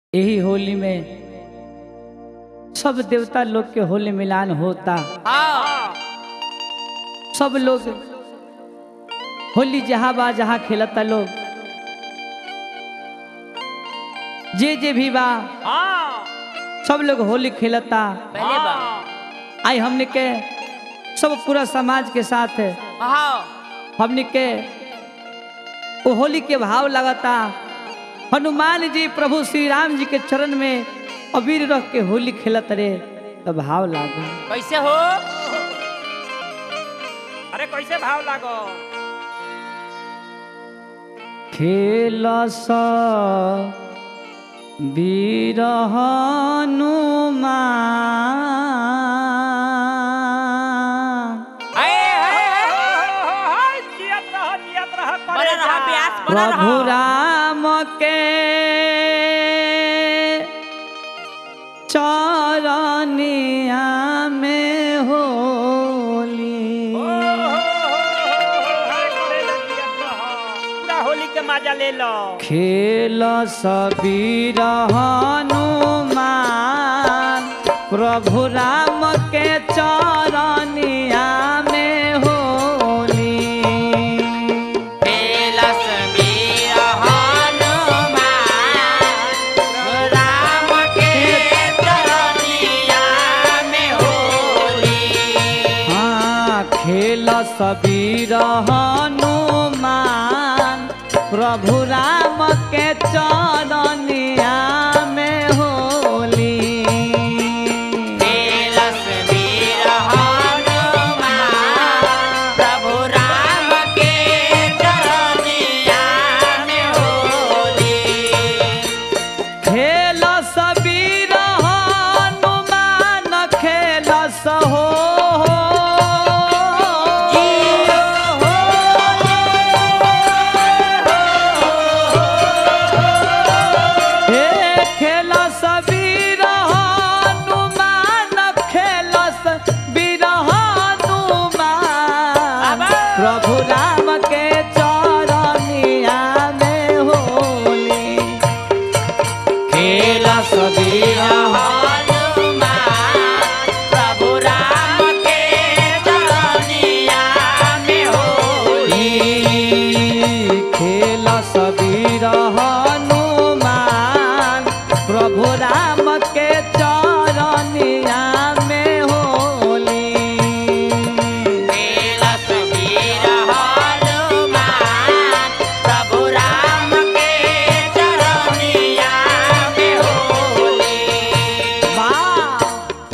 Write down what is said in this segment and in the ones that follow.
यही होली में सब देवता लोग के होली मिलान होता हाँ सब लोग होली जहाँ बा जहाँ खेलता लोग जे जे भी बा हाँ सब लोग होली खेलता पहले बा आई हमने के सब पूरा समाज के साथ हाँ हमने के वो होली के भाव लगता हनुमान जी प्रभु श्री राम जी के चरण में अबीर रख के होली खेलत रे तो भाव लागा कैसे हो अरे कैसे भाव लागो खेल वीर हनुमान आए, आए, आए, आए, जियत रह, जियत रह, करे जा। प्रभु राम के चरनिया में होली ओ, हो, हो, हो, अरे करे जा, जियत रह। पूरा होली के मजा ले लो खेल सबीर हनुमान प्रभु राम के चरनिया में होली हाँ खेल सबीर हनुमान प्रभु राम के चरनिया में होली खेल सबीर हनुमान खेल सहो हे खेल सबीर हनुमान खेल सबीर हनुमान प्रभु राम के चरनिया में होली खेल सबीर खेल सबीर हनुमान प्रभु राम के चरनिया में होली वाह!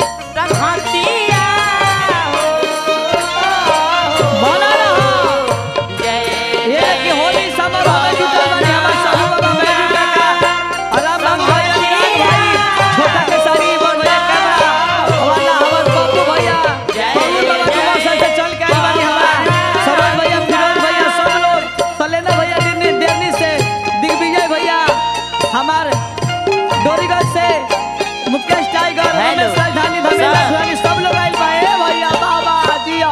बना रहो। ये कि होली समारोह में जुटल बानी हमर समूह बाबा बैजू काका, अराम राम भाई, अनुराग भाई, छोटा केसरी, बड़ भैया कैमरा, वाला हमर पप्पू भैया, पवन बाबा कुमार साथ से चल के आइल बानी हमार, सरोज भैया, फिरोज भैया, सब लोग, सलेना भैया, दिल्ली- दिल्ली से, दिग्विजय भैया, हमार डोरीगंज से मुकेश टाइगर हेलो। रमेश राजधानी धर्मेंद्र सर। सुहानी, सब लोग आइल बा ए भैया बाबा जिया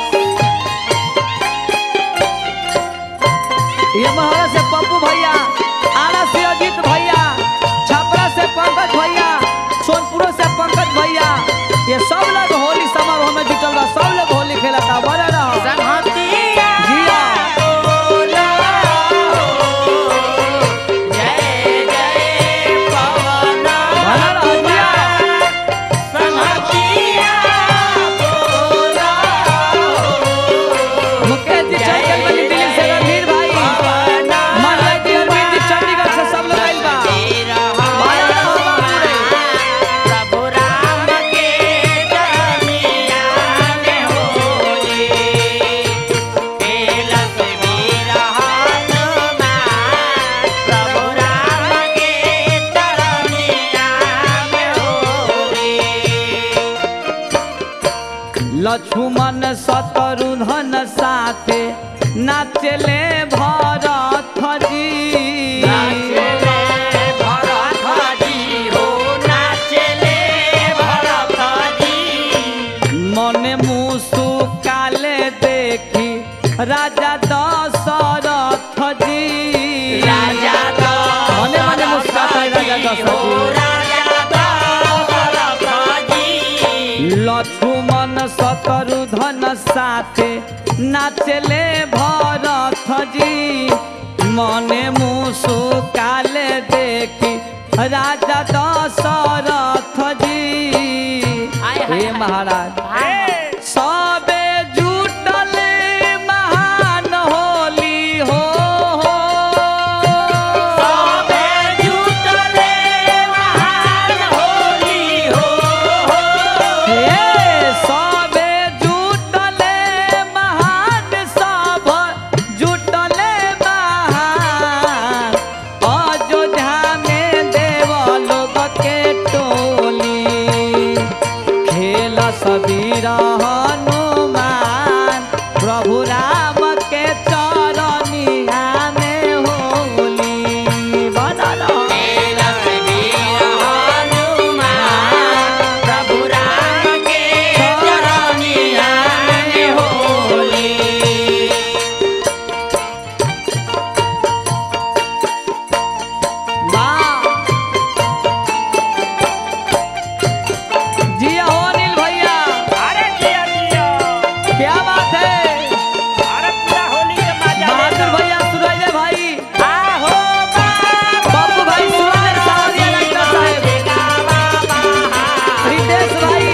ये महरा से पप्पू भैया आरा से अजीत भैया छपरा से पंकज भैया सोनपुर से पंकज भैया ये सब लोग होली समारोह में जुटल बा सब लोग होली खेलता बजा रहो जिया बजा रहो जिया मुकेश जी चल गइल बनी दिल्ली से रणधीर भाई मनोज जी अरविंद जी चंडीगढ़ से सब लोग आइल बा बजा रहो बाबू रे। लक्ष्मण शत्रुघ्न साथे नाचले भरत जी मने मुसुकाले देखी राजा दशरथ जी राजा मने मने मुस्काता है राजा लक्ष्मण शत्रुधन साथे नाचले भरत जी मने मुसुकाले देखी राजा दशरथ जी हे महाराज सबे जुटल महान होली हो हे सबे जुटले महान सब जुटले महान अयोध्या में देव लोग के टोली खेल सबीर हनुमान प्रभु राम के चरनिया में होली बनल वाह जिया हो अनिल भैया क्या बात है बहादुर भैया सूरज भाई बाबू भाई सूरज सावरिया डॉक्टर साहब रितेश भाई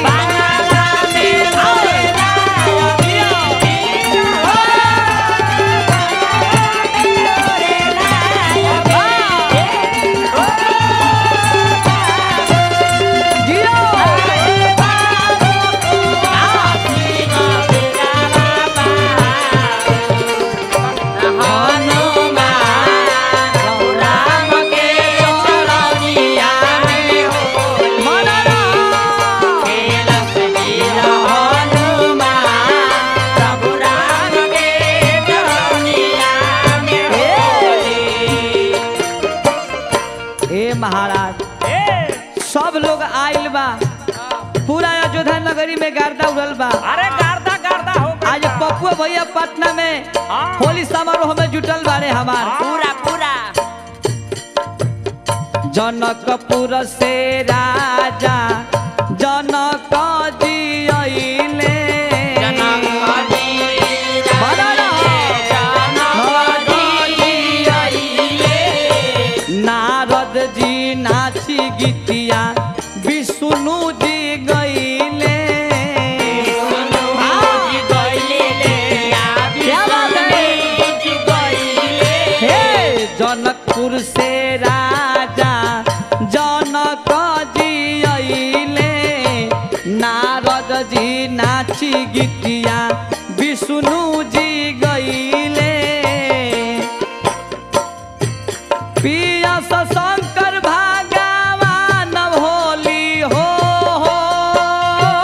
जियो ए महाराज सब लोग आइल बा पूरा अयोध्या नगरी में गर्दा उड़ल बा अरे गार्दा गार्दा हो गइल आज बा। पप्पू भैया पटना में हाँ। होली समारोह में जुटल बारे हमार पूरा पूरा जनकपुर से राजा जनक जी अइले नारद जी नाची गीतिया विष्णु जी गईले क्या बात है? हे जनकपुर से राजा जनक जी अइले नारद जी नाची गीतिया विष्णु जी गईले पियस शंकर भगवान होली हो हो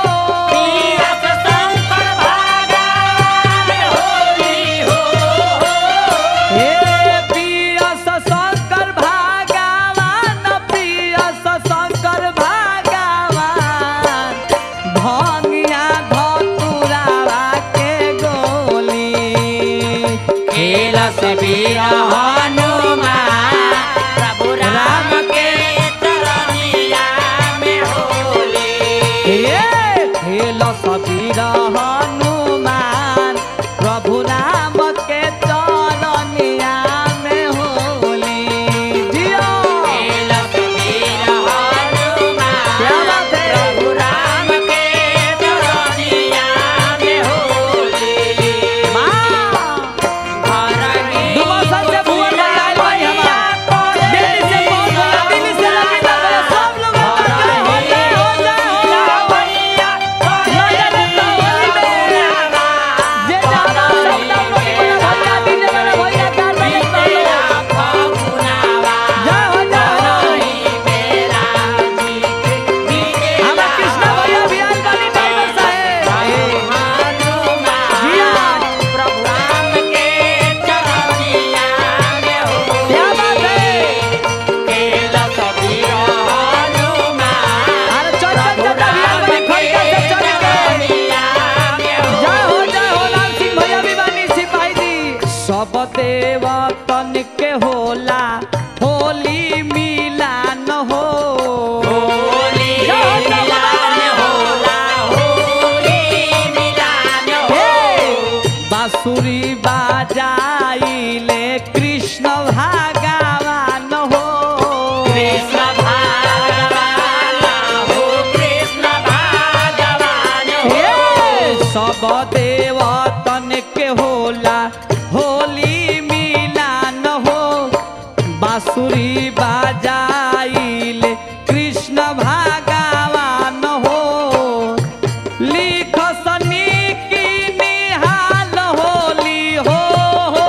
सब देवतन के होला होली मिलान हो बांसुरी बाजाइल कृष्ण भगवान हो लिख सनी की निहाल होली हो हो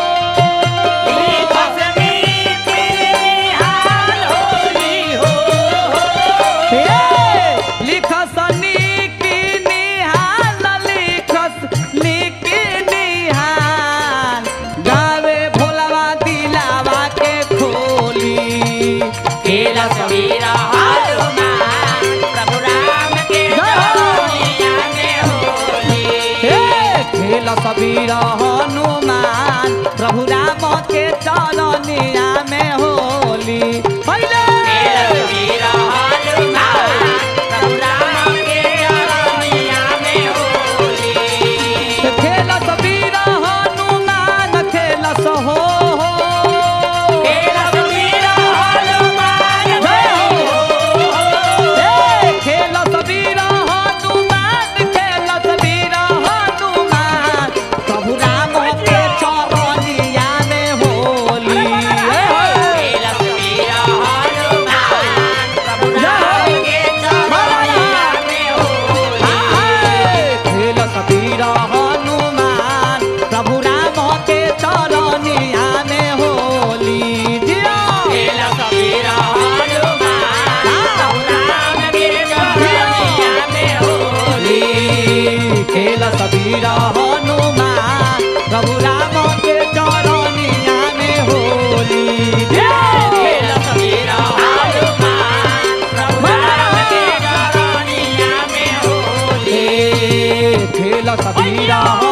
हे, लिख सनी की निहाल लिख लिख निहाल गावे भोलावा दिलावा के खोली केला सबीरा हनुमान प्रभु राम के दुनिया में होली हे खेल सबीर हनुमान प्रभु राम के चरनिया में होली पहिले केला सबीरा हनुमान प्रभु राम के दुनिया में होली खेल सबीर हनुमान खेल सहो हो केला सबीरा हनुमान जय हो हे खेल सबीर हनुमान खेल सबीर हनुमान प्रभु राम के चरनिया में होली हे हो। केला सबीरा हनुमान प्रभु राम के दुनिया में होली खेल सबीर हनुमान प्रभु राम के चरनिया में होली जिया केला सबीरा हनुमान प्रभु राम के दुनिया में होली खेल सबीर हनुमान प्रभु राम के चरनिया में होली केला सबीरा हनुमान प्रभु राम के दुनिया में होली खेल सबीर